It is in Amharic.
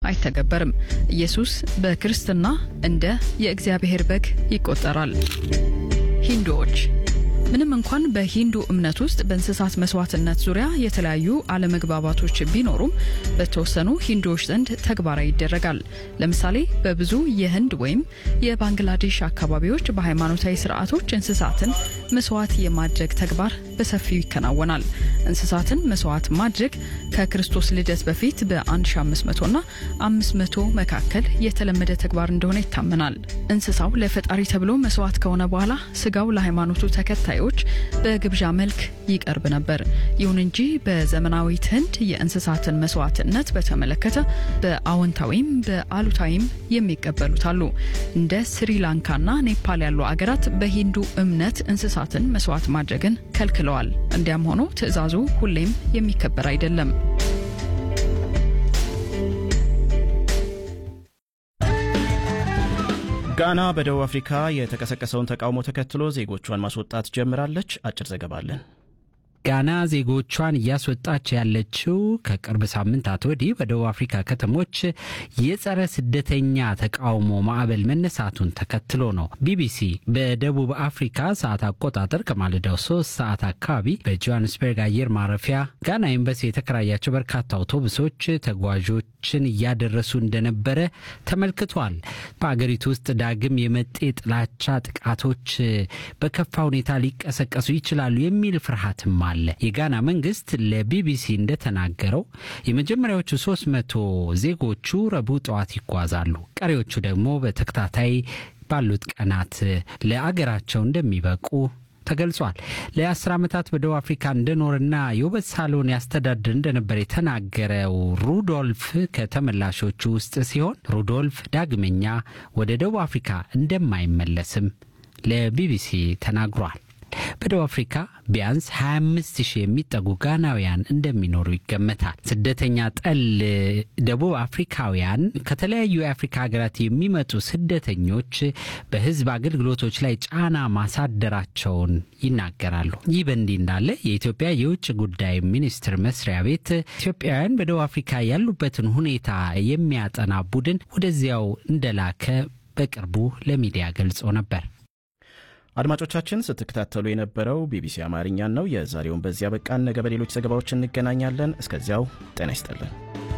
አይተገበርም። ኢየሱስ በክርስትና እንደ የእግዚአብሔር በግ ይቆጠራል። ሂንዱዎች ምንም እንኳን በሂንዱ እምነት ውስጥ በእንስሳት መስዋዕትነት ዙሪያ የተለያዩ አለመግባባቶች ቢኖሩም በተወሰኑ ሂንዱዎች ዘንድ ተግባራዊ ይደረጋል። ለምሳሌ በብዙ የህንድ ወይም የባንግላዴሽ አካባቢዎች በሃይማኖታዊ ስርዓቶች እንስሳትን መስዋዕት የማድረግ ተግባር በሰፊው ይከናወናል። እንስሳትን መስዋዕት ማድረግ ከክርስቶስ ልደት በፊት በ1500 እና 500 መካከል የተለመደ ተግባር እንደሆነ ይታመናል። እንስሳው ለፈጣሪ ተብሎ መስዋዕት ከሆነ በኋላ ስጋው ለሃይማኖቱ ተከታዮች በግብዣ መልክ ይቀርብ ነበር። ይሁን እንጂ በዘመናዊት ህንድ የእንስሳትን መስዋዕትነት በተመለከተ በአዎንታዊም በአሉታዊም የሚቀበሉት አሉ። እንደ ስሪላንካና ኔፓል ያሉ አገራት በሂንዱ እምነት እንስሳትን መስዋዕት ማድረግን ከልክለዋል። እንዲያም ሆኖ ትዕዛዙ ሁሌም የሚከበር አይደለም። ጋና በደቡብ አፍሪካ የተቀሰቀሰውን ተቃውሞ ተከትሎ ዜጎቿን ማስወጣት ጀምራለች። አጭር ዘገባ አለን። ጋና ዜጎቿን እያስወጣች ያለችው ከቅርብ ሳምንታት ወዲህ በደቡብ አፍሪካ ከተሞች የጸረ ስደተኛ ተቃውሞ ማዕበል መነሳቱን ተከትሎ ነው። ቢቢሲ በደቡብ አፍሪካ ሰዓት አቆጣጠር ከማለዳው ሶስት ሰዓት አካባቢ በጆሃንስበርግ አየር ማረፊያ ጋና ኤምባሲ የተከራያቸው በርካታ አውቶቡሶች ተጓዦችን እያደረሱ እንደነበረ ተመልክቷል። በአገሪቱ ውስጥ ዳግም የመጤ ጥላቻ ጥቃቶች በከፋ ሁኔታ ሊቀሰቀሱ ይችላሉ የሚል ፍርሃትም አለ። የጋና መንግስት ለቢቢሲ እንደተናገረው የመጀመሪያዎቹ ሶስት መቶ ዜጎቹ ረቡዕ ጠዋት ይጓዛሉ። ቀሪዎቹ ደግሞ በተከታታይ ባሉት ቀናት ለአገራቸው እንደሚበቁ ተገልጿል። ለአስር ዓመታት በደቡብ አፍሪካ እንደኖርና የውበት ሳሎን ያስተዳድር እንደነበር የተናገረው ሩዶልፍ ከተመላሾቹ ውስጥ ሲሆን ሩዶልፍ ዳግመኛ ወደ ደቡብ አፍሪካ እንደማይመለስም ለቢቢሲ ተናግሯል። በደቡብ አፍሪካ ቢያንስ 25 ሺህ የሚጠጉ ጋናውያን እንደሚኖሩ ይገመታል። ስደተኛ ጠል ደቡብ አፍሪካውያን ከተለያዩ የአፍሪካ ሀገራት የሚመጡ ስደተኞች በሕዝብ አገልግሎቶች ላይ ጫና ማሳደራቸውን ይናገራሉ። ይህ በእንዲህ እንዳለ የኢትዮጵያ የውጭ ጉዳይ ሚኒስቴር መስሪያ ቤት ኢትዮጵያውያን በደቡብ አፍሪካ ያሉበትን ሁኔታ የሚያጠና ቡድን ወደዚያው እንደላከ በቅርቡ ለሚዲያ ገልጾ ነበር። አድማጮቻችን ስትከታተሉ የነበረው ቢቢሲ አማርኛን ነው። የዛሬውን በዚያ በቃን። ነገ በሌሎች ዘገባዎች እንገናኛለን። እስከዚያው ጤና ይስጥልን።